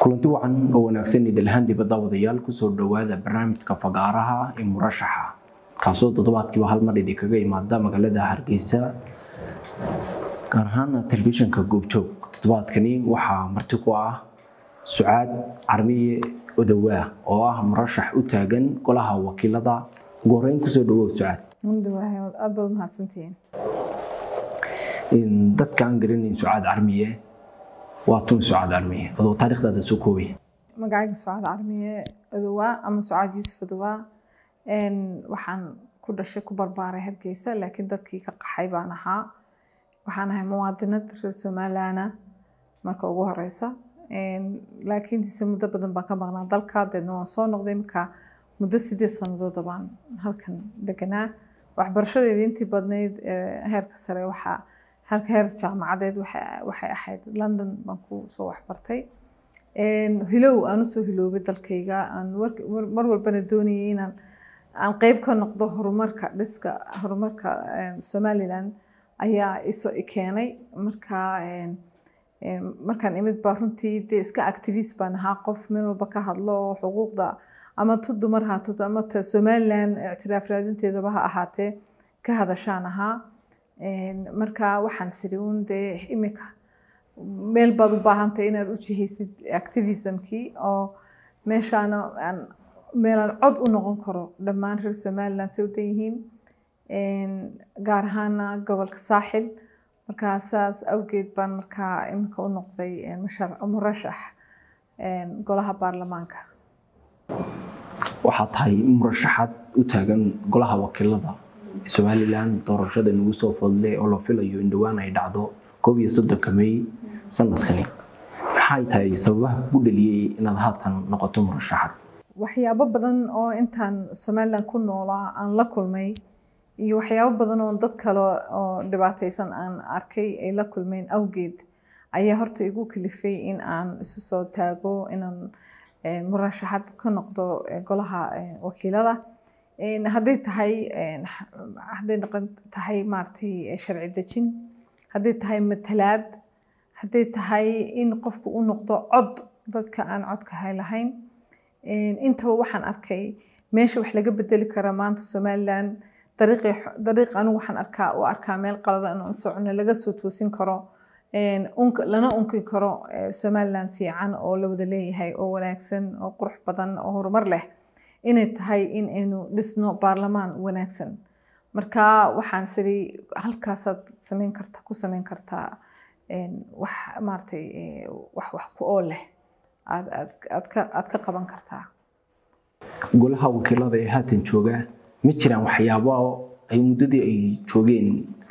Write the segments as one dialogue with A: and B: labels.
A: kulanti wacan oo wanaagsan idilhaan dibadda wadayaal kusoo dhowaada barnaamijka fagaaraha ee murashaxa kaasoo toddobaadkiiba hal mar idinkaga imaada magaalada hargeysa gaar ahaan telefishinka goobjoog toddobaadkani waxaa marti ku ah sucaad carmiye odowaa oo ah murashax u taagan golaha wakiilada ugu horeyn kusoo dhawow sucaad
B: aad baad umahadsantihiin
A: dadka aan garanayn sucaad carmiye waa tun sucaad carmiye adoo taariikhdaada soo koobay
B: magacayga sucaad carmiye odowaa ama sucaad yuusuf odowaa waxaan ku dhashay ku barbaaray hargeysa laakiin dadkii ka qaxay baan ahaa waxaan ahay muwaadinad reer somalilaana marka ugu horeysa laakiin dise muddo badan baan ka maqnaa dalka deedna waan soo noqday marka muddo sideed sanadooda baan halkan deganaa waxbarashadeeda intii badnayd heerka sare waxaa halka heer jaamacadeed waxay ahayd london baan ku soo waxbartay hilow aan usoo hiloobay dalkayga aan mar walbana doonayay inaan aan qeyb ka noqdo horumarka dhiska horumarka somaliland ayaa iso keenay marka markaan imid baa runtii dee iska activist baan ahaa qof meel walba ka hadlo oo xuquuqda ama tu dumar haato ama ta somaliland ictiraaf raadinteedaba ha ahaatee ka hadashaan ahaa marka waxaan siri uun dee imika meel baad u baahantay inaad u jihaysid activismkii oo meeshaana aan meelaan cod u noqon karo dhammaan reer somaliland say u dan yihiin gaar ahaana gobolka saaxil markaa saas awgeed baan markaa iminka u noqday murashax golaha baarlamaanka
A: waxaa tahay murashaxaad u taagan golaha wakiilada somalilan doorashada nagu soo fodle oo la filayo in dhowaan ay dhacdo koob iyo soddonka may sanadkani maxay tahay sababaha ku dhaliyey inaad haatan noqoto murashaxad
B: waxyaabo badan oo intaan somaliland ku noolaa aan la kulmay iyo waxyaabo badan oo dad kale oo dhibaataysan aan arkay ay la kulmeen awgeed ayaa horta igu kalifay in aan isu soo taago inaan murashaxad ka noqdo golaha wakiilada hadday tahay hadday noqon tahay maaragtay sharci dejin hadday tahay matalaad hadday tahay in qofku u noqdo cod dadka aan codka hay lahayn intaba waxaan arkay meesha wax laga bedeli karaa maanta somaliland dariiq anigu waxaan arkaa u arkaa meel qalada inaan socono laga soo toosin karo lana unki karo somaliland fiican oo la wada leeyahay oo wanaagsan oo qurux badan oo horumar leh inay tahay in aynu dhisno baarlamaan wanaagsan marka waxaan siri halkaasaad sameyn karta ku sameyn kartaa wax maaratay wax wax ku oo leh aad aad aad ka aad ka qaban kartaa
A: golaha wakiilada ee haatan jooga ma jiraan waxyaabo ay muddadii ay joogeen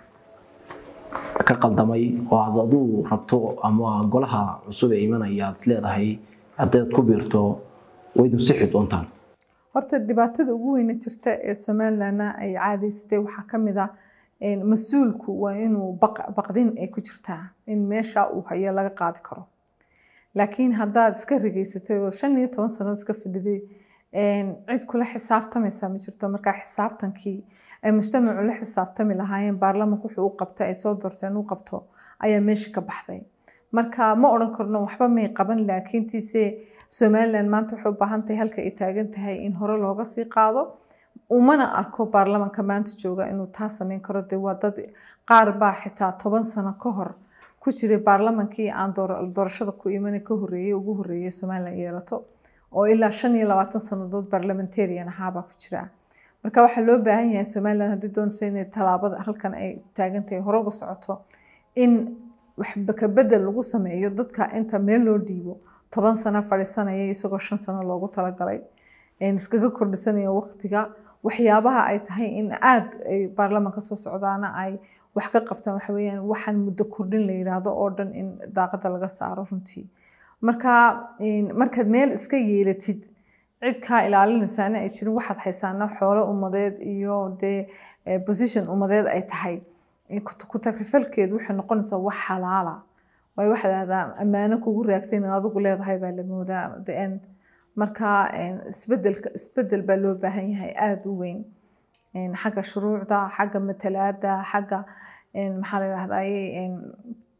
A: ka qaldamay oo aad aduu rabto ama golaha cusub ee imanaya aad isleedahay haddaad ku biirto waydu sixi doontaan
B: horta dhibaatada ugu weyna jirta ee somalilandna ay caadaysatay waxaa ka mid ah mas-uulku waa inuu baqdin ay ku jirtaa in meesha uu hayo laga qaadi karo laakiin haddaad iska rigeysatay oo shan iyo toban sannadood iska fadhiday cid kula xisaabtamaysaa ma jirto markaa xisaabtankii ay mujtamacu la xisaabtami lahaayeen baarlamanka wuxuu u qabtay ay soo doorteen u qabto ayaa meesha ka baxday marka ma odhan karno waxba may qaban laakiintiise somaliland maanta waxay u baahan tahay halka ay taagan tahay in hore looga sii qaado umana arko baarlamanka maanta jooga inuu taa sameyn karo dee waa dad qaar baa xitaa toban sano ka hor ku jiray baarlamankii aan doorashada ku iman ka horeeyey ugu horeeyey somaliland yeelato oo ilaa shan iyo labaatan sannadood barlamentarian ahaabaa ku jira marka waxaa loo baahan yahay somaliland haddii doonayso inay tallaabada halkan ay taagan tahay hore uga socoto in waxbaka bedel lagu sameeyo dadka inta meel loo dhiibo toban sano fadhiisanaya isagoo shan sano loogu talagalay iskaga kordhisanaya waqtiga waxyaabaha ay tahay in aada ay baarlamanka soo socdaana ay wax ka qabtaan waxa weeyaan waxaan muddo kordhin la yidhaahdo oo dhan in daaqada laga saaro runtii marka markaad meel iska yeelatid cid kaa ilaalinaysaana ay jirin waxaad haysaana xoolo ummadeed iyo dee position ummadeed ay tahay ku takrifalkeedu waxay noqonaysaa wax xalaala waayo waxaa lahahdaa ammaano kugu raagtay inaad adigu leedahay baa la moodaa the end marka isbedelka isbedel baa loo baahan yahay aada u weyn xagga shuruucda xagga matalaada xagga maxaa la yidhahdaa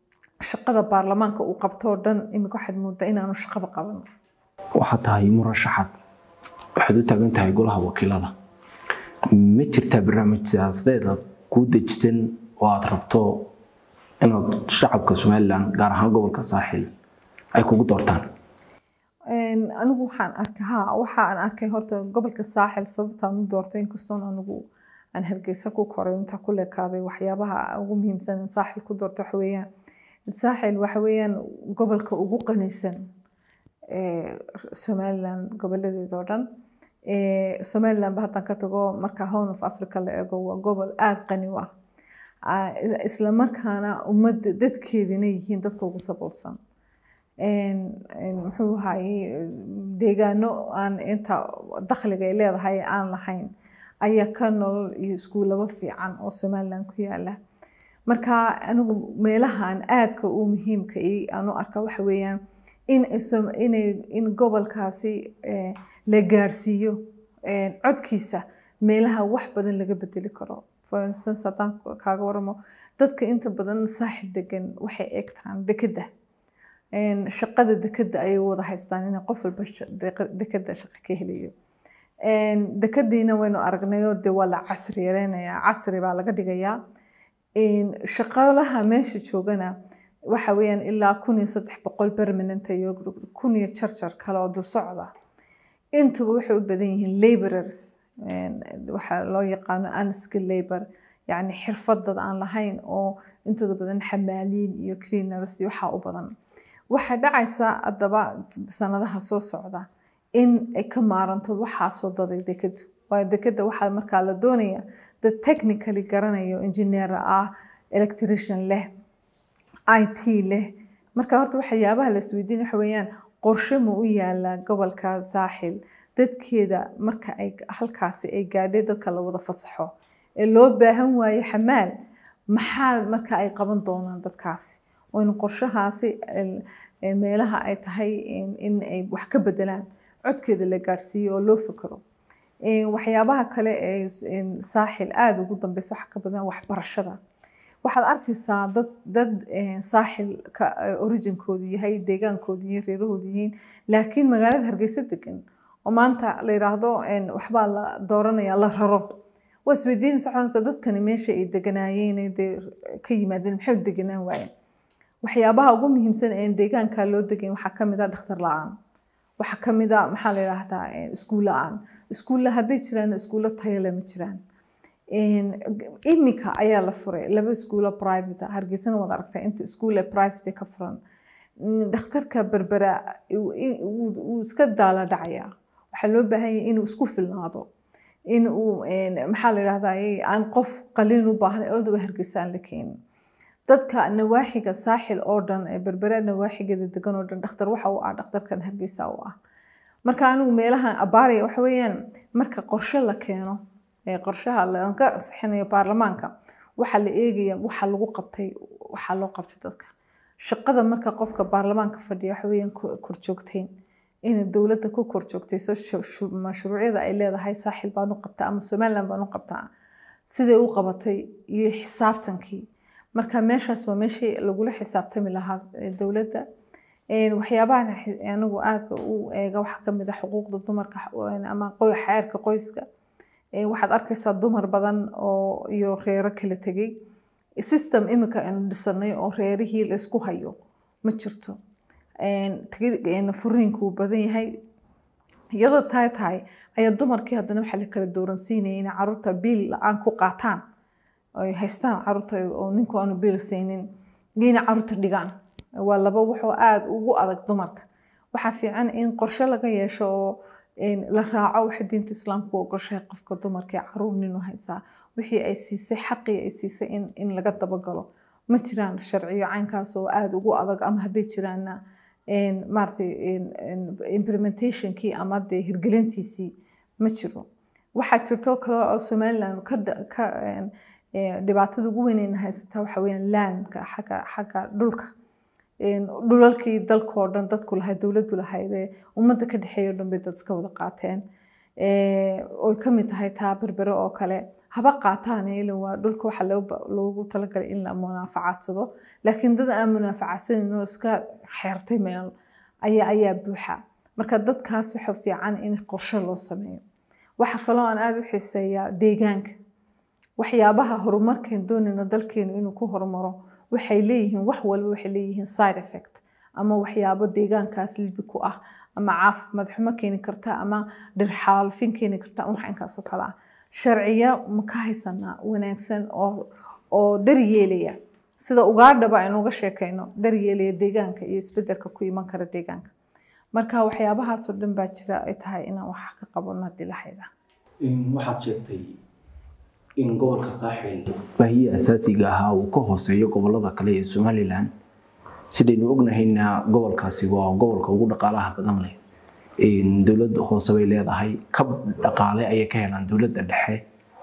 B: shaqada baarlamaanka uu qabto oo dhan imika waxaad moodaa inaanu shaqaba qaban
A: waxaad tahay murashaxad waxaad u taagan tahay golaha wakiilada ma jirtaa barnaamij siyaasadeed aad kuu dejisan oo aad rabto inaad shacabka somalilan gaar ahaan gobolka saaxil ay kugu doortaan
B: anigu waxaan arkay ha waxaan arkay horta gobolka saaxil sababtaan u doortay inkastoon anigu aan hargeysa ku koray intaa ku leekaaday waxyaabaha ugu muhiimsan in saaxil ku doorto waxa weeyaan saaxil waxa weeyaan gobolka ugu qanisan somaliland gobolladeeda oo dhan somaliland ba haddaan ka tago marka horn of africa la eego waa gobol aada qani u ah isla markaana ummadda dadkeedina yihiin dadka ugu saboolsan muxuu ahaye deegaano aan inta dakhliga ay leedahay aan lahayn ayaa ka nolol iyo iskuulaba fiican oo somaliland ku yaala marka anigu meelahan aadka u muhiimka aan u arka waxa weeyaan in gobolkaasi la gaarsiiyo codkiisa meelaha wax badan laga bedeli karo for instance haddaan kaaga waramo dadka inta badan saaxil degan waxay eegtaan dekedda shaqada dekedda ayay wada haystaan in qof walba dekedda shaqo ka helayo dekadiina waynu aragnayoo de waa la casri yareynayaa casri baa laga dhigayaa shaqaalaha meesha joogana waxa weeyaan ilaa kun iyo saddex boqol permanent iyo kun iyo jarjar kale oo dul socda intuba waxay u badan yihiin laborers waxaa loo yaqaano unskill labor yacni xirfadad aan lahayn oo intooda badan xamaaliin iyo cleaners iyo waxaa u badan waxaa dhacaysa haddaba sanadaha soo socda in ay ka maaranto waxaasoo daday dekadu waayo dekada waxaa markaa la doonaya dad technically garanayo engineer ah electrician leh i t leh marka horta waxyaabaha la isweydiin waxa weeyaan qorshe ma u yaala gobolka saaxil dadkeeda marka ay halkaasi ay gaadhay dadka la wada fasaxo ee loo baahan waayo xamaal maxaa marka ay qaban doonaan dadkaasi oo in qorshahaasi meelaha ay tahay in ay wax ka bedelaan codkeeda la gaadhsiiyo oo loo fikiro waxyaabaha kale ee saaxil aada ugu dambeysa waxa ka badan waxbarashada waxaad arkaysaa dad dad saaxil ka originkoodu yahay deegaankoodu iyo reerahoodu yihiin laakiin magaalada hargeysa degan oo maanta la yiraahdo waxbaa la dooranaya la raro waa isweydiinaysa waxaa dadkani meesha ay deganaayeen dee ka yimaadeen maxay u deganaan waayeen waxyaabaha ugu muhiimsan ee deegaanka loo degan waxaa ka mid ah dhakhtar la-aan waxaa ka mid ah maxaa la yidhaahdaa iskuul la-aan iskuulla hadday jiraan iskuullo tayale ma jiraan imika ayaa la furay laba iskuulo private hargeysana waad aragtaa inta iskuule private ka furan dhakhtarka berbera wuu iska daala dhacayaa waxaa loo baahan yahay inuu isku filnaado in uu maxaa la yidhahdaa aan qof qaliin u baahan oldaba hargeysa aan la keenin dadka nawaaxiga saaxil oo dhan ee berbera nawaaxigeeda degan oo dhan dhakhtar waxa uu ah dhakhtarkan hargeysa u ah marka anigu meelahan abaaraya waxa weeyaan marka qorshe la keeno ee qorshaha laga ansixinayo baarlamaanka waxaa la eegaya waxa lagu qabtay waxaa loo qabtay dadka shaqada marka qofka baarlamaanka fadhiya waxa weeyaan korjoogteyn inay dowladda ku korjoogtayso mashruucyada ay leedahay saaxil baan u qabtaa ama somaliland baan u qabtaa siday u qabatay iyo xisaabtankii marka meeshaas waa meeshii lagula xisaabtami lahaa dowladda waxyaabahan anigu aadka u eega waxaa kamid ah xuquuqda dumarka ama xeerka qoyska waxaad arkaysaa dumar badan oo iyo reero kala tegay system imika aynu dhisanay oo reerihii laysku hayo ma jirto furiinku wuu badan yahay iyadoo tahay tahay ayaa dumarkii haddana waxaa la kala dooransiinaya inay caruurta biil la-aan ku qaataan ay haystaan caruurta oo ninku aanu biil siinin iyo inay caruurta dhigaan waa laba wuxuu aada ugu adag dumarka waxaa fiican in qorshe laga yeesho oo la raaco waxa diinta islaamku ogoshahay qofka dumarka ee caruur ninu haysaa wixii ay siisay xaqii ay siisay in laga dabagalo ma jiraan sharciyo caynkaas oo aada ugu adag ama hadday jiraanna maaragtay implementationkii ama dee hirgelintiisii ma jiro waxaa jirto kale oo somaliland ka dhibaatada ugu weyneyna haysata waxa weeyaan landka xagga xagga dhulka dhulalkii dalkoo dhan dadku lahayd dowladdu lahayd ee ummadda ka dhexeeya o dhan bay dad iska wada qaateen oy ka mid tahay taa berbere oo kale haba qaataan ila waa dhulka waxa loogu talagalay in la munaafacadsado laakiin dad aan munaafacadsanayn oo iska xeertay meel ayaa ayaa buuxa marka dadkaas waxa fiican in qorshe loo sameeyo waxa kaloo aan aada u xiiseeyaa deegaanka waxyaabaha horumarkeen doonayno dalkeenu inuu ku horumaro waxay leeyihiin wax walba waxay leeyihiin side effect ama waxyaabo deegaankaas lidi ku ah ama caafimaad xumo keeni karta ama dhirxaalfin keeni karta wax inkaasoo kale ah sharciyo ma ka haysanaa wanaagsan oo oo daryeelaya sida ugaadhaba aynu uga sheekayno daryeelaya deegaanka iyo isbedelka ku iman kara deegaanka marka waxyaabahaasoo dhan baa jira ay tahay inaan wax ka qabano haddii la haydhaa
A: waxaad sheegtay in gobolka saaxil baahiya asaasiga ahaa uu ka hooseeyo gobolada kale ee somalilan sidaynu ognahayna gobolkaasi waa gobolka ugu dhaqaalaha badan leh dowlad hoose bay leedahay kab dhaqaale ayay ka helaan dowladda dhexe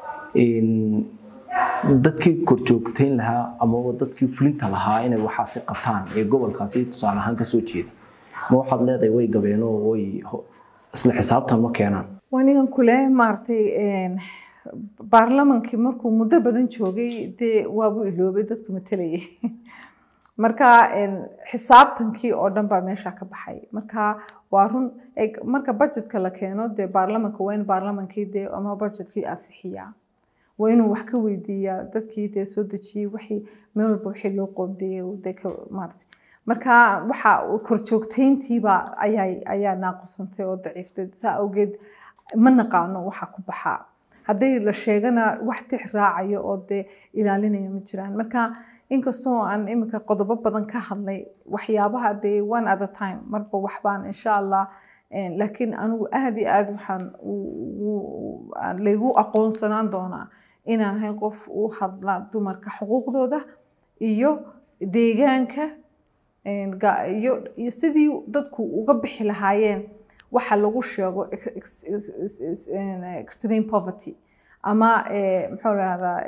A: dadkii korjoogteyn lahaa amaba dadkii fulinta lahaa inay waxaasi qabtaan ee gobolkaasi tusaale ahaan kasoo jeeda ma waxaad leedahay way gabeen oo way isla xisaabtan ma keenaan
B: wanigan kule maaragtay baarlamankii markuu muddo badan joogay dee waabuu iloobay dadku matalayay marka xisaabtankii oo dhan baa meesha ka baxay marka waa run marka budgetka la keeno dee baarlamanka waa in baarlamankii dee ama budgetkii ansixiyaa waa inuu wax ka weydiiyaa dadkii dee soo dejiyey wixii meel walba wixii loo qoondeeyey dee ka maartay marka waxa korjoogteyntiiba ayaa ayaa naaqusantay oo daciiftay saa awgeed ma naqaano waxa ku baxaa hadday la sheegana wax tix raacayo oo dee ilaalinaya ma jiraan marka inkastoo aan iminka qodobo badan ka hadlay waxyaabaha dee one at a time marba waxbaan insha allah laakiin anigu aada iyo aada waxaan laygu aqoonsanaan doonaa inaan ahay qof u hadla dumarka xuquuqdooda iyo deegaanka iyo iyo sidii dadku uga bixi lahaayeen waxa lagu sheego extreme poverty ama muxuu rahdaa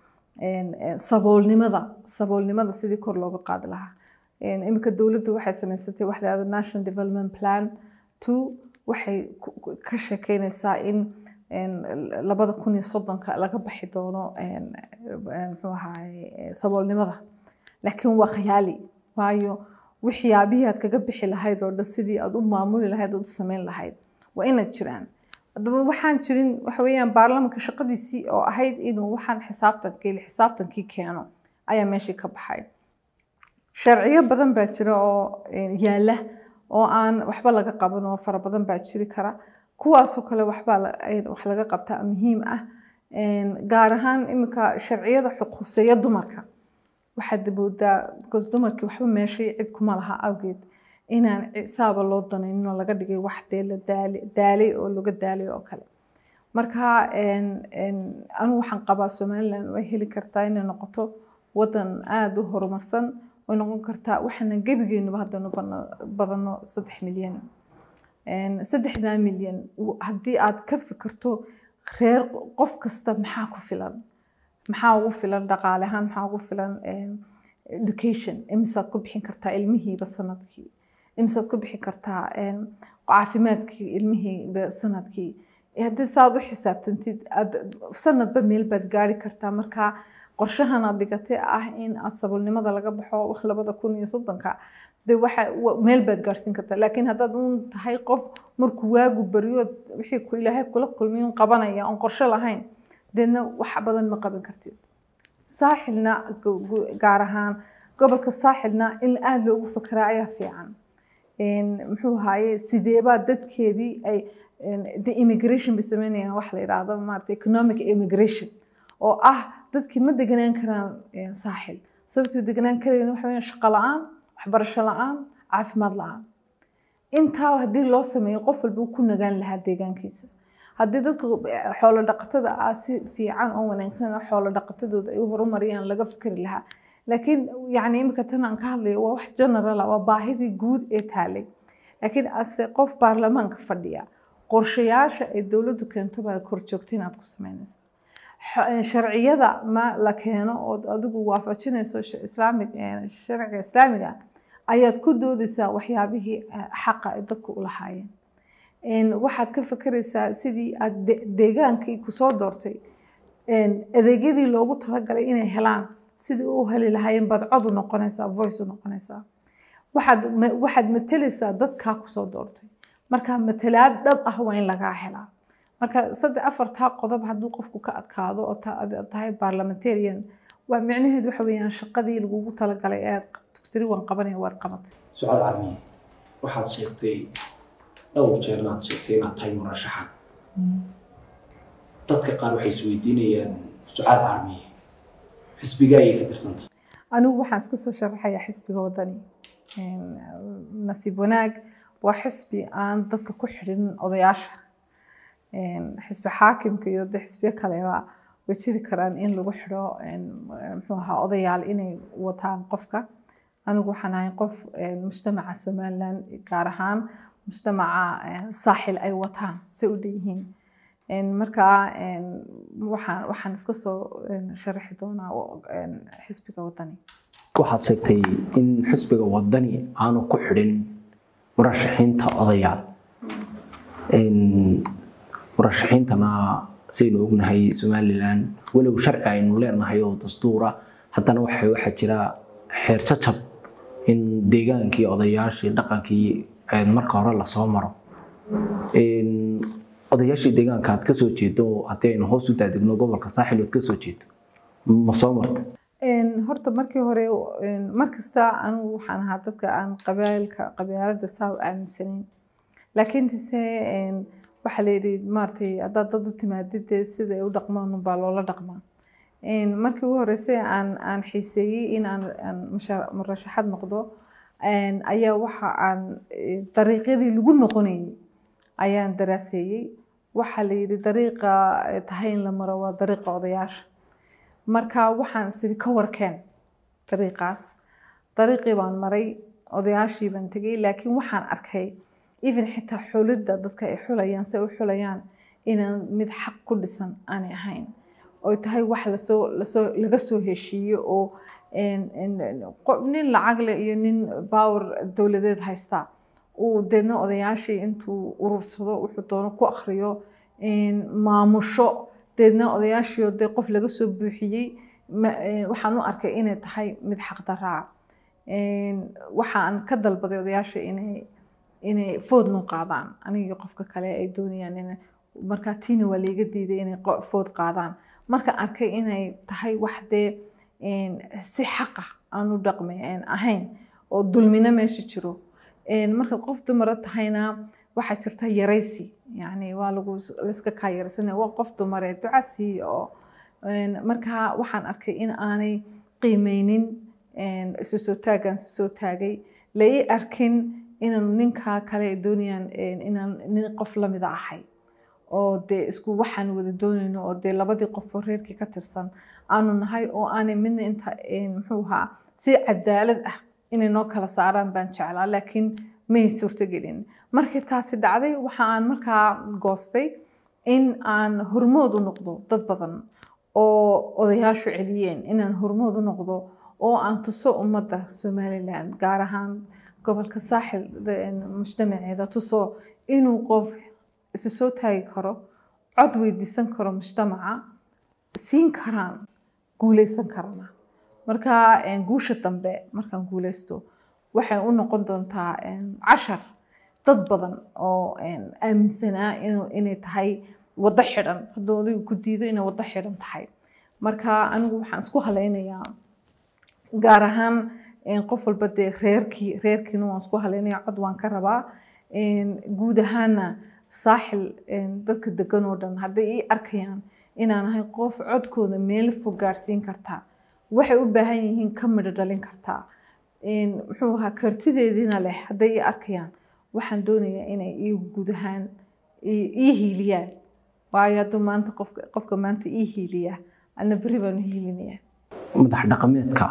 B: saboolnimada saboolnimada sidii kor looga qaadi lahaa iminka dowladdu waxay samaysatay wax lahahdo national development plan two waxay ka sheekeynaysaa in labada kun iyo soddonka laga baxi doono muxuu ahaay saboolnimada laakiin waa khayaali waayo waxyaabihii aad kaga bixi lahayd oo dhan sidii aad u maamuli lahayd ood u samayn lahayd waa inaad jiraan haddaba waxaan jirin waxa weeyaan baarlamanka shaqadiisii oo ahayd inuu waxaan xisaabtankii xisaabtankii keeno ayaa meeshii ka baxay sharciyo badan baa jira oo yaala oo aan waxba laga qaban oo fara badan baa jiri kara kuwaasoo kale waxbaa wax laga qabtaa muhiim ah gaar ahaan iminka sharciyada xuquuseeya dumarka waxaad moodaa because dumarkii waxba meeshay cid kuma laha awgeed inaan saaba loo danayninoo laga dhigay wax dee la daalay oo laga daalay oo kale marka anigu waxaan qabaa somaliland way heli kartaa inay noqoto wadan aada u horumarsan way noqon kartaa waxaana gebigeenuba haddanu badano saddex milyan saddexdaa milyan haddii aad ka fikirto reer qof kasta maxaa ku filan maxaa ugu filan dhaqaale ahaan maxaa ugu filan education imisaad ku bixin kartaa ilmihiiba sanadkii imisaad ku bixin kartaa caafimaadkii ilmihiiba sanadkii haddii saaad u xisaabtantid sanadba meel baad gaari kartaa marka qorshahan aad dhigatay ah in aad saboolnimada laga baxo labada kun iyo soddonka de waxa meel baad gaarsiin kartaa laakiin haddaad uun tahay qof markuu waagu baryo wixii ku ilaahay kula kulmiy un qabanaya oon qorshe lahayn deedna wax badan ma qaban kartid saaxilna gaar ahaan gobolka saaxilna in aada loogu fakeraa ayaa fiican muxuu ahaye sideebaa dadkeedii ay de immigration bay sameynayaan wax la yidhaahdo maarata economic immigration oo ah dadkii ma deganaan karaan saaxil sababtuu deganaan karayn waxa weeyaan shaqo la-aan waxbarasho la-aan caafimaad la-aan intaa haddii loo sameeyo qof walba ku nagaan lahaa deegaankiisa haddii dadka xoolo dhaqatada ah si fiican oo wanaagsan oo xoolo dhaqatadooda ay u horumariyaan laga fikri lahaa laakiin yani imika tan aan ka hadlayo waa wax generala waa baahidii guud ee taalay laakiin ase qof baarlamaanka fadhiya qorshayaasha ay dowladdu keento baa korjoogta inaad ku sameynaysa sharciyada ma la keeno ood adigu waafajinayso islaamig sharciga islaamiga ayaad ku doodaysaa waxyaabihii xaqa ay dadku u lahaayeen waxaad ka fakeraysaa sidii aad deegaankii kusoo doortay adeegyadii loogu talagalay inay helaan sidii u heli lahaayeen baad cod u noqonaysaa voice u noqonaysaa waxaad waxaad matelaysaa dadkaa kusoo doortay marka matalaad dhab ah waa in lagaa helaa marka saddex afartaa qodob hadduu qofku ka adkaado oo tahay parliamentarian waa micnaheedu waxa weeyaan shaqadii lagugu talagalay ee tiri waan qabanaya waad qabatay
A: sucaal carmiye waxaad sheegtay dhowr jeerna aad sheegtay inaad tahay murashaxad dadka qaar waxay isweydiinayaan sucaal carmiye xisbiga ayay ka tirsantahay
B: anigu waxaan iska soo sharaxayaa xisbiga wadani nasiib wanaag waa xisbi aan dadka ku xidhin odayaasha xisbi xaakimka iyo de xisbiyo kaleba way jiri karaan in lagu xidho muxuu ahaa odayaal inay wataan qofka anigu waxaan ahay qof mujtamaca somaliland gaar ahaan mujtamaca saaxil ay wataan say u dhanyihiin markaa waxaan waxaan iska soo sharaxi doonaa xisbiga wadani
A: waxaad sheegtay in xisbiga wadani aanu ku xidhin murashaxiinta odayaal murashaxiintana saynu ognahay somalilan walow sharci aynu leenahay oo dastuura haddana waxa waxaa jira xeer jajab in deegaankii odayaashii dhaqankii marka hore lasoo maro odayaashii deegaanka aad kasoo jeedo haddii aynu hoos u daadegno gobolka saaxil ood kasoo jeedo ma soo marta
B: horta markii hore markasta anigu waxaan ahaa dadka aan qabaalka qabaalada saa u aaminsanayn laakiinse waxaa la yidhi maaragtay haddaad dad u timaadid dee sida ay u dhaqmaan unbaa loola dhaqmaa markii ugu horreysay aan aan xiiseeyey in aan aan murashaxad noqdo ayaa waxa aan dariiqyadii lagu noqonayay ayaan daraaseeyey waxaa la yidhi dariiqa tahay in la maro waa dariiqa odayaasha marka waxaan isiri ka warkeen dariiqaas dariiqii baan maray odayaashii baan tegey laakiin waxaan arkay even xitaa xulidda dadka ay xulayaan si ay u xulayaan inaan mid xaq ku dhisan aanay ahayn oy tahay wax lasoo lasoo laga soo heshiiyo oo nin lacag leh iyo nin power dowladeed haysta uu deedna odayaashii intuu urursado wuxuu doono ku akhriyo maamusho deedna odayaashii dee qof laga soo buuxiyey waxaan u arkay inay tahay mid xaqdaraa waxaan ka dalbaday odayaasha inay inay food noo qaadaan anigii qofka kale ay doonayaan in markaa tiina waa layga diiday inay food qaadaan marka arkay inay tahay wax dee si xaqa aanu dhaqmi ahayn oo dulmina meesha jiro markaad qof dumara tahayna waxaa jirta yaraysi yani waa lagu layska kaa yaraysanaya waa qof dumaree duca siiya oo markaa waxaan arkay in aanay qiimeynin isu soo taagaan isu soo taagay la ii arkin inaan ninkaa kale ay doonayaan inaan nin qof lamida ahay oo dee isku waxaan wada doonayno oo dee labadii qof oo reerkii ka tirsan aanu nahay oo aanay midna inta muxuu ahaa si cadaalad ah inay noo kala saaraan baan jeclaa laakiin may suurtogelin markii taasi dhacday waxa aan markaa goostay in aan hormood u noqdo dad badan oo odayaashu celiyeen inaan hormood u noqdo oo aan tuso ummadda somaliland gaar ahaan gobolka saaxil mujtamaceeda tuso inuu qof isu soo taagi karo cod weydiisan karo mujtamaca siin karaan guuleysan karana marka guusha dambe markaan guuleysto waxay u noqon doontaa cashar dad badan oo aaminsanaa inay tahay waddo xidhan hadduu adigu ku diido inay waddo xidhan tahay marka anigu waxaan isku halaynayaa gaar ahaan qof walba dee reerkii reerkiina waan isku halaynaya cod waan ka rabaa guud ahaana saaxil dadka degan oo dhan hadday ii arkayaan inaan ahay qof codkooda meel fog gaarsiin kartaa waxay u baahan yihiin ka midho dhalin kartaa muxuu ahaa kartideediina leh hadday ii arkayaan waxaan doonayaa inay ii guud ahaan ii hiiliyaan waayo hadduu maanta qofka qofka maanta ii hiiliyaa ana berri baan u hiilinayaa
A: madax dhaqameedka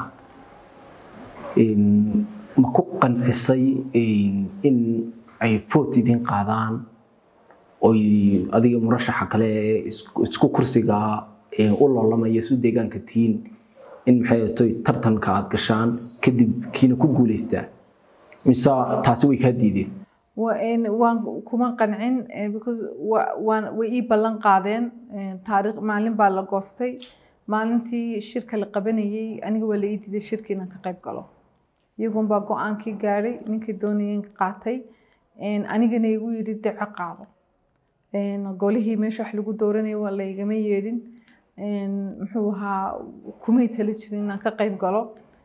A: ma ku qancisay in ay foot idin qaadaan oy adiga murashaxa kale ee isku kursiga u loolamaya isu deegaanka tihiin in maxay toy tartanka aad gashaan kadib kiina ku guulaystaa mise taasi way kaa diideen
B: waan kuma qancin because waan way ii ballan qaadeen taariikh maalin baa la goostay maalintii shirka la qabanayay aniga waa la ii diiday shirka inaan ka qayb galo iyagun baa go-aankii gaadhay ninkii doonayeen qaatay anigana igu yidhi daco qaado golihii meesha wax lagu dooranaya waa laygama yeedhin muxuu ahaa kumay tali jirin inaan ka qayb galo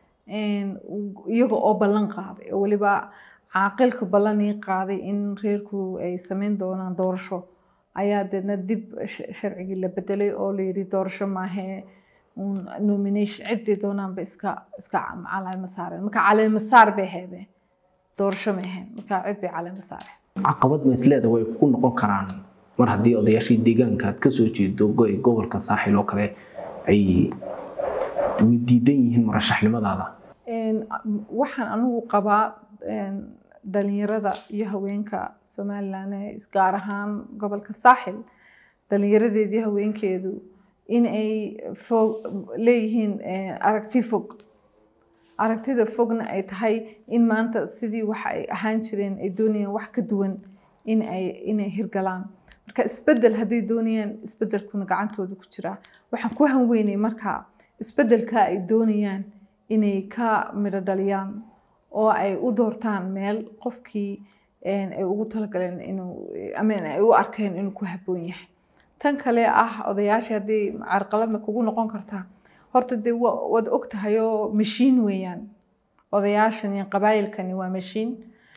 B: iyaga oo ballan qaaday oo weliba caaqilka ballan ii qaaday in reerku ay sameyn doonaan doorasho ayaa deedna dib sharcigii la bedelay oo la yidhi doorasho maahee nomination ciddii doonaanba iska iska caleema saareen marka caleema saar bay ahaydeen doorasho ma ahayn marka cid bay caleema saareen
A: caqabad ma isleeda way ku noqon karaan mar haddii odayaashii deegaanka aad kasoo jeedo gobolka saaxil oo kale ay diidan yihiin murashaxnimadaada
B: waxaan anigu qabaa dhalinyarada iyo haweenka somalilan ee gaar ahaan gobolka saaxil dhalinyaradeedii haweenkeedu in ay fog leeyihiin aragti fog aragtida fogna ay tahay in maanta sidii waxa ay ahaan jireen ay doonayaan wax ka duwan in ay inay hirgalaan marka isbedel hadday doonayaan isbedelkuna gacantooda ku jiraa waxaan ku hanweynay marka isbedelka ay doonayaan inay ka midho dhaliyaan oo ay u doortaan meel qofkii ay ugu talagaleen inuu amen ay u arkeen inuu ku habboon yahay tan kale ah odayaashii hadday carqaladna kugu noqon kartaa horta dee waad og tahay oo mashiin weeyaan odayaashan iyo qabaayilkani waa mashiin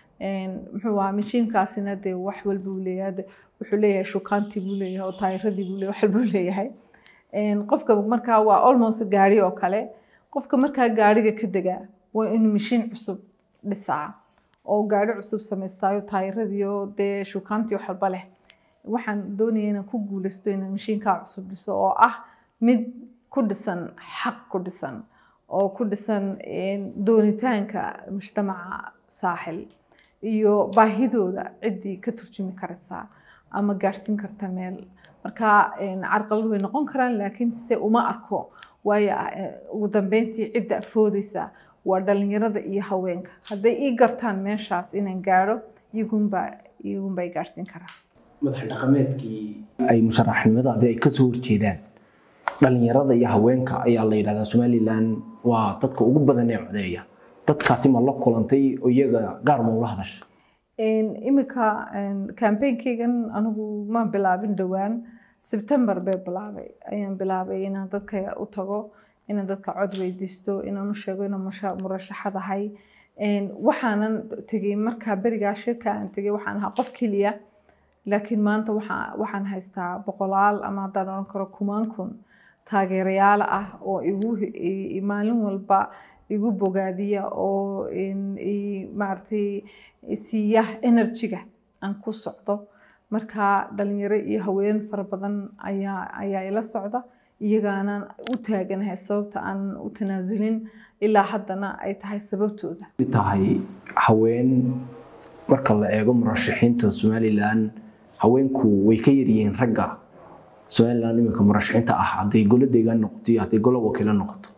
B: muxuu ahaa mashiinkaasina dee wax walba uu leeyahay wuxuu leeyahay shukaantii buu leeyahay oo taayiradii buu leeyahay wax walba uu leeyahay qofka markaa waa almost gaari oo kale qofka markaa gaariga ka degaa waa inuu mashiin cusub dhisaa oo gaari cusub samaystaayo taayiradiiyo dee shukaantii wax walba leh waxaan doonaya inaan ku guulaysto inaan mashiinkaa cusub dhiso oo ah mid ku dhisan xaq ku dhisan oo ku dhisan doonitaanka mujtamaca saaxil iyo baahidooda ciddii ka turjumi karaysaa ama gaadhsiin karta meel marka carqalad way noqon karaan laakiin se uma arko waayo ugu dambeyntii cidda afoodeysa waa dhalinyarada iyo haweenka hadday ii gartaan meeshaas inaan gaadho iyagunbaa iyagunbaa i gaadhsiin karaa
A: madax dhaqameedkii ay musharaxnimadaadii ay kasoo horjeedaan dhalinyarada iyo haweenka ayaa la yidhahdaa somalilan waa dadka ugu badan ee codeeya dadkaasi ma la kulantay oo iyaga gaar ma ula hadasha
B: iminka campainkeygan anigu ma bilaabin dhowaan sebtembar bay bilaabay ayaan bilaabay inaan dadka u tago inaan dadka cod weydiisto inaan u sheego inaan murashaxad ahay waxaanan tegey markaa berigaa shirka aan tegey waxaan ahaa qof keliya laakiin maanta waxaan haystaa boqolaal ama haddaan odhan karo kumaan kun taageerayaal ah oo igu maalin walba igu bogaadiya oo maaragtay siiya enerjiga aan ku socdo marka dhalinyaro iyo haween fara badan ayaa ayaa ila socda iyagaanaan u taaganahay sababta aan u tanaasulin ilaa haddana ay tahay sababtooda
A: tahay haween marka la eego murashaxiinta somalilan haweenku way ka yaryihiin ragga somalilan iminka murashaxiinta ah hadday golo deegaan noqoto iyo hadday golo wakiilo noqoto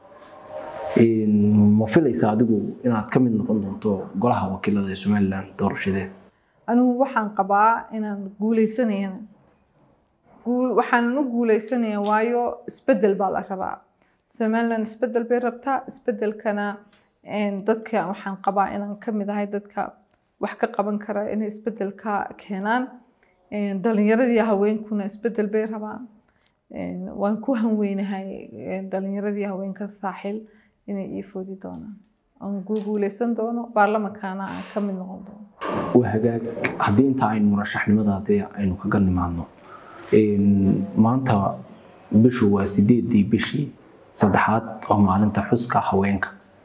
A: ma filaysa adigu inaad ka mid noqon doonto golaha wakiilada ee somalilan doorashadeed
B: anigu waxaan qabaa inaan guuleysanayana waxaanan u guuleysanaya waayo isbedel baa la rabaa somalilan isbedel bay rabtaa isbedelkana dadka waxaan qabaa inaan ka mid ahay dadka wax ka qaban kara inay isbedelka keenaan dhalinyaradii haweenkuna isbedel bay rabaan waan ku hanweynahay dhalinyaradii haweenka saaxil inay ii foodi doonaan aan guuleysan doono baarlamaankana aan ka mid noqon doono
A: waa hagaag haddii inta aynu murashaxnimadaadii aynu kaga nimaadno maanta bishu waa sideedii bishii saddexaad oo maalinta xuska haweenka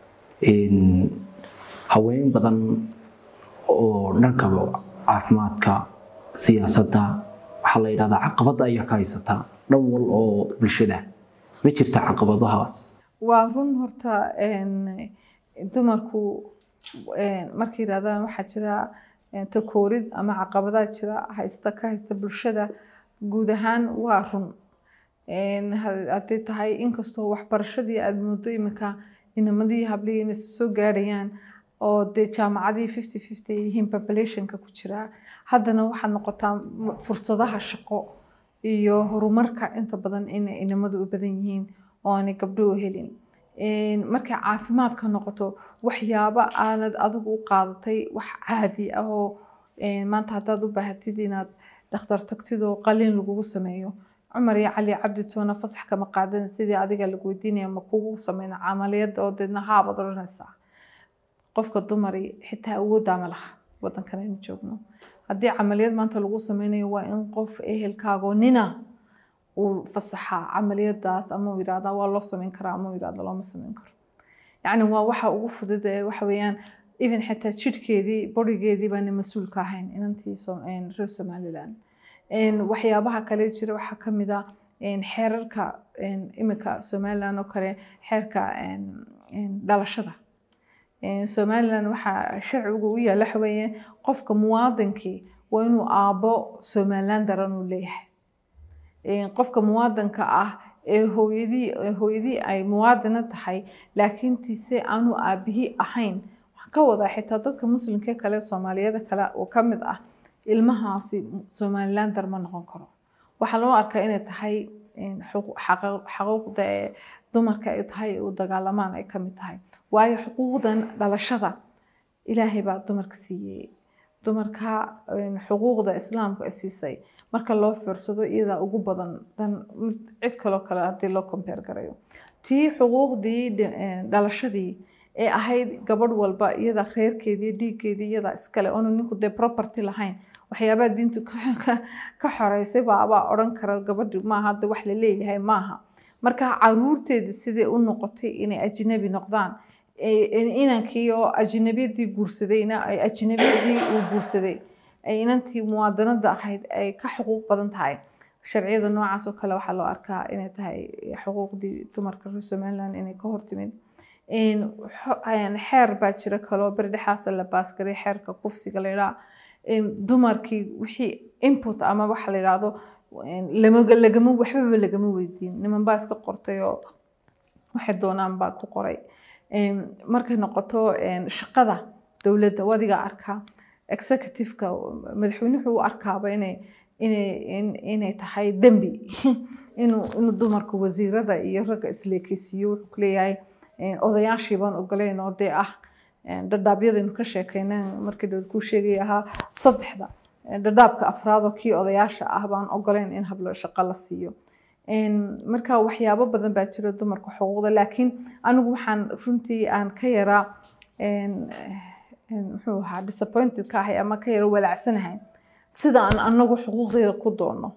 A: haween badan oo dhanka caafimaadka siyaasadda waxaa la yidhahdaa caqabadda ayaa ka haysataa dhan wal oo bulshada ma jirta caqabadahaas
B: waa run horta dumarku markay yidhahdaan waxaa jira takoorid ama caqabadaha jira haysta ka haysta bulshada guud ahaan waa run hadday tahay inkastoo waxbarashadii aada moodo iminka inamadii hablihii inay soo gaadhayaan oo dee jaamacadii fifty fifty ay yihiin populationka ku jira haddana waxaad noqotaa m- fursadaha shaqo iyo horumarka inta badan inay inamadu u badan yihiin oo aanay gabdho u helin Een, markay caafimaadka noqoto waxyaabo aanad adigu u qaadatay wax caadi ah oo een, maanta haddaad u baahatid inaad dhakhtar tagtid oo qalin lagugu sameeyo cumar iyo cali cabdi toona fasax kama qaadan sidii adiga lagu weydiinaya ma kugu sameyna camaliyada oo deedna haabaad odhanaysaa qofka dumari xitaa awooddaa ma laha wadankan aynu joogno haddii camaliyad maanta lagu sameynayo waa in qof ehelkaagoo nina uu fasaxaa camaliyadaas ama uu yidhahdaa waa loo sameyn karaa ama uu yidhahda looma sameyn karo yacni waa waxa ugu fudud ee waxa weeyaan even xitaa jidhkeedii borigeedii baana mas-uul ka ahayn inantii Som- een, reer somaliland Een, waxyaabaha kale jira waxaa ka mid ah een, xeerarka een, imika somaliland oo kale xeerka een, een, dhalashada Een, somaliland waxaa sharcigu u yaalla waxa weeye qofka muwaadinkii waa inuu aabbo somaliland daran uu leeyahay Een, qofka muwaadinka ah ee hooyadii ee hooyadii ay muwaadina tahay laakiin tiise aanu aabihii ahayn waxaan ka wadaa xitaa dadka muslimka kale soomaaliyada kale oo ka mid ah ilmahaasi somalilander ma noqon karo waxaa loo arkaa inay tahay een, xuqu- xaqu- xaquuqda ee dumarka ay tahay u dagaalamaan ay ka mid tahay waayo xuquuqdan dhalashada ilaahay baa dumarka siiyey dumarka een, xuquuqda islaamka ay siisay marka loo fiirsado iyadaa ugu badan dan mid cid kaloo kale haddii loo compare garayo tii xuquuqdii dhi- een, dhalashadii ee ahayd gabadh walba iyada reerkeedii dhiiggeedii iyada iskale oonu ninku dee property lahayn waxyaabaha diintu ka- ka- ka xoreysay baabaa odhan kara gabadhi maaha hadda wax la leeyahay maaha marka caruurteedi sidai u noqotay inay ajnabi noqdaan ee- in- inankii oo ajnabiyadii guursadayna ay ajnabiyadii uu guursaday ay inantii muwaadinada ahayd ay ka xuquuq badan tahay sharciyada noocaas oo kale waxaa loo arkaa inay tahay xuquuqdii dumarka reer somaliland inay ka hortimid Een, xo- een, xeer baa jira kaloo berdhexaasa la baasgaray xeerka kufsiga la yidhaha Een, dumarkii wixii input ama waxa la yidhaahdo een, lama lagama waxbaba lagama weydiin niman baa iska qortay oo waxay doonaan baa ku qoray Een, markay noqoto een, shaqada dowladda wadiga arkaa executive-ka madaxweynuhu u arkaaba inay inay in- inay tahay dembi inuu inuu dumarka wasiirada iyo ragga isleekeysiiyo wuxuu ku leeyahay een, odayaashii baan ogoleyn oo dee ah een, dhadhaabyadaynu ka sheekeyna markii dhow kuu sheegay ahaa saddexda Een, dhadhaabka afraad oo kii odayaasha ah baan ogoleyn in hablo shaqo la siiyo Een, marka waxyaabo badan baa jira dumarka xuquuqda laakiin anigu waxaan runtii aan ka yaraa een, een, muxuu ahaa disappointed ka ahay ama ka yara walaacsanahay sida aan anagu xuquuqdeeda ku doonno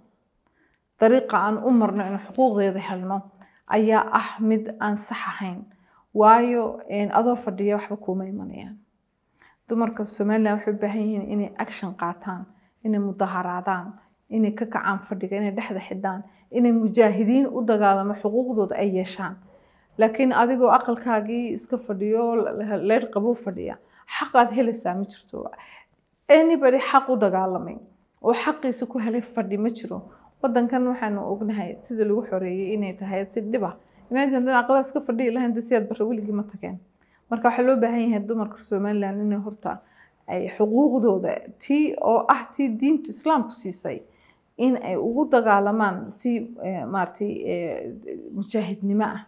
B: dariiqa aan u marno in xuquuqdeeda helno ayaa ah mid aan sax ahayn waayo een, adoo fadhiya waxba kuuma imanayaan dumarka somaliland waxay u baahan yihiin inay action qaataan inay mudaharaadaan inay ka kacaan fadhiga inay dhexda xidhaan inay mujaahidiin u dagaalamo xuquuqdooda ay yeeshaan laakiin adigoo aqalkaagii iska fadhiyo leer qabuu fadhiya xaqaad helaysaa ma jirto anybody xaq u dagaalamay oo xaqiisa ku helay fadhi ma jiro wadankan waxaanu ognahay sida lagu xoreeyey inay tahay si dhiba imagine dan aqlaa iska fadhiyi lahayn de siyaad barre weligii ma tageen marka waxaa loo baahan yahay dumarka somaliland inay horta ay xuquuqdooda tii oo ah tii diinta islaamku siisay in ay ugu dagaalamaan si eh, maaragtay eh, mujaahidnimo ah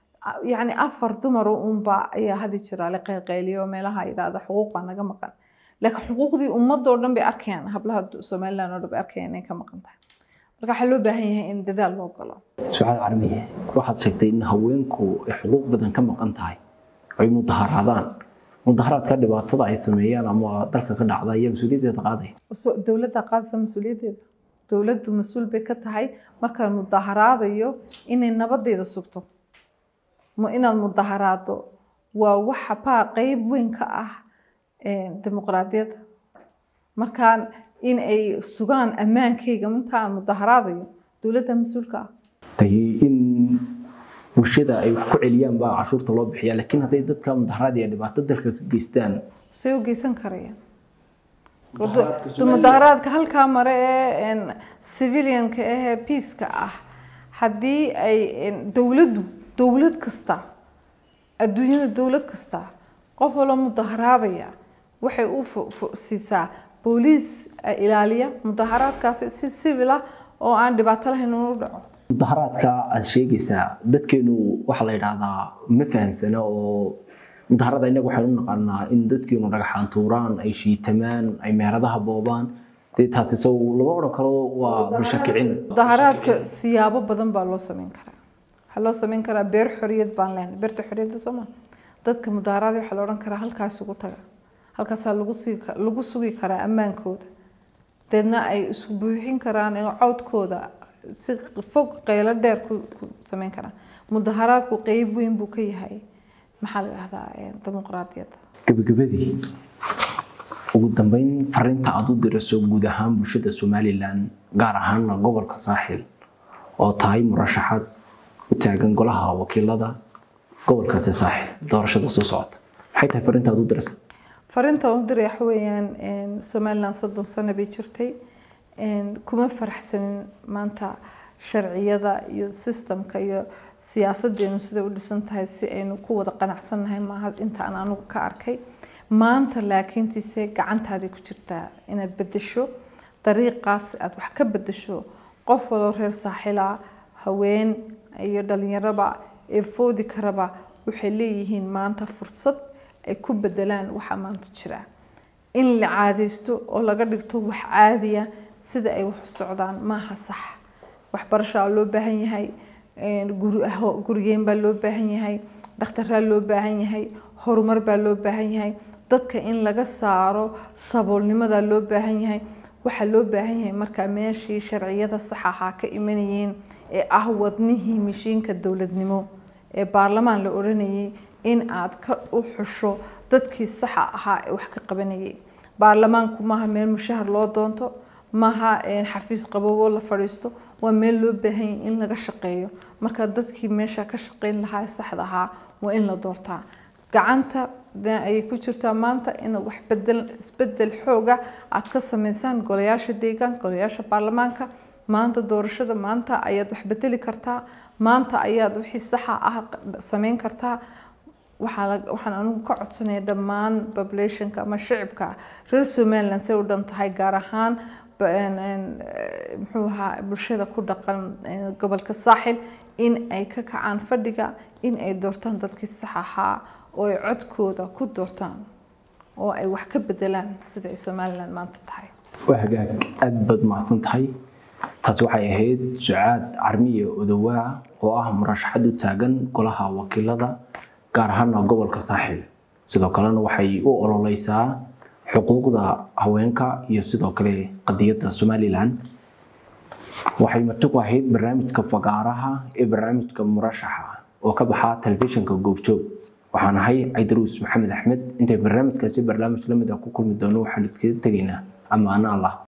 B: yacni afar dumaro unba ayaa hadi jira la qaylqayliyo meelaha yidhaahda xuquuq baa naga maqan laakiin xuquuqdii ummadoo dhan bay arkayaan hablaha somaliland oo dhan bay arkayaan inay ka maqan tahay marka waxaa loo baahan yahay in dadaal loo galo
A: sucaad carmiye waxaad sheegtay in haweenku ay xuquuq badan ka maqan tahay ay mudaharaadaan mudaharaadka dhibaatada ay sameeyaan ama dalka ka dhacda ayaa mas-uuliyaddeeda qaaday
B: So- dowladda qaadaysa mas-uuliyaddeeda dowladdu mas-uul bay ka tahay markaan mudaharaadayo inay nabadeeda sugto ma inaad mudaharaado waa waxa baa qeyb weyn ka ah eh, dimuqraadiyadda markaan in ay sugaan ammaankayga intaan mudaharaadayo dowladda mas-uulka ah
A: tay in bulshada ay wax ku celiyaan baa cashuurta loo bixiya laakiin hadday dadka mudaharaad iyo dhibaato dalka ka geystaan
B: say u geysan karayaan
A: Mudaharaadka
B: Wado-
A: Somaliland-
B: mudaharaadka halkaa mare ee een, civilianka ahee peaceka ah haddii ay een, dowladdu dowlad kasta adduunyada dowlad kasta qof waloo mudaharaadaya waxay u siisaa booliis ilaaliya mudaharaadkaasi si civil ah oo aan dhibaato lahayn uu dhaco
A: mudaharaadka aad sheegaysaa dadkeenu waxaa la yidhaahdaa ma fahansana oo mudaharada innaga waxaynu u naqaanaa in dadkeenu dhagaxaan tuuraan ay shiitamaan ay meheradaha boobaan dee taasi sow lama odhan karo waa bulsho kicin
B: mudaharaadka siyaabo badan baa loo sameyn karaa waxaa loo sameyn karaa beer xoriyad baan leenahay beerta xoriyadda sooma dadka mudaharaada waxaa la odhan karaa halkaas ugu taga halkaasaa lagu sii lagu sugi karaa ammaankooda deedna ay isku buuxin karaan cawdkooda si fog qeylo dheer ku sameyn karaan mudaharaadku qeyb weyn buu ka yahay maxaa la dhahdaa dimuqraadiyadda
A: gabagabadii ugu dambeyn fariinta aad u diraso guud ahaan bulshada somalilan gaar ahaana gobolka saaxil oo tahay murashaxaad u taagan golaha wakiilada gobolkaasi saaxil doorashada soo socota maxay tahay fariinta aad u dirasa
B: fariinta u diray waxa weeyaan somaliland soddon sano bay jirtay kuma faraxsanin maanta sharciyada iyo sistamka iyo siyaasadeenu siday u dhisan tahay si aynu ku wada qanacsannahay maaha inta aan anigu ka arkay maanta laakiintiise gacantaadii ku jirtaa inaad bedesho dariiqaas aad wax ka bedesho qof waloo reer saaxila haween iyo dhalinyaraba ee foodi karaba waxay leeyihiin maanta fursad ay ku bedelaan waxa maanta jira in la caadaysto oo laga dhigto wax caadiya sida ay wax u socdaan maaha sax waxbarashaa loo baahan yahay gurigeen baa loo baahan yahay dhakhtaraa loo baahan yahay horumar baa loo baahan yahay dadka in laga saaro saboolnimadaa loo baahan yahay waxaa loo baahan yahay markaa meeshii sharciyada sax ahaa ka imanayeen ee ah wadnihii mishiinka dowladnimo ee baarlamaan la odhanayay in aad ka u xusho dadkii saxa ahaa ee wax ka qabanayay baarlamaanku maaha meel mushahar loo doonto maaha xafiis qabowoo la fadhiisto waa meel loo baahan yahay in laga shaqeeyo marka dadkii meesha ka shaqeyn lahaa ee saxda ahaa waa in la doortaa gacanta ayay ku jirtaa maanta in wax bedel isbedel xooga aad ka sameysaan golayaasha deegaanka golayaasha baarlamaanka maanta doorashada maanta ayaad wax bedeli kartaa maanta ayaad wixii saxa ah sameyn kartaa waxaan anigu ka codsanaya dhammaan populationka ama shicibka reer somaliland say u dhan tahay gaar ahaan muxuu ahaa bulshada ku dhaqan gobolka saaxil in ay ka kacaan fadhiga in ay doortaan dadkii sax ahaa oo ay codkooda ku doortaan oo ay wax ka bedelaan sida ay somaliland maanta tahay
A: waa hagaag aad baad mahadsan tahay taasi waxay ahayd sucaad carmiye odowaa oo ah murashaxad u taagan golaha wakiilada gaar ahaana gobolka saaxil sidoo kalena waxay u ololeysaa xuquuqda haweenka iyo sidoo kale qadiyadda somalilan waxay marti ku ahayd barnaamijka fagaaraha ee barnaamijka murashaxa oo ka baxa telefishinka goobjoog waxaan ahay caydaruus maxamed axmed intay barnaamijkaasi barnaamij lamid ah ku kulmi doono waxaan idkaga tegaynaa amaano allah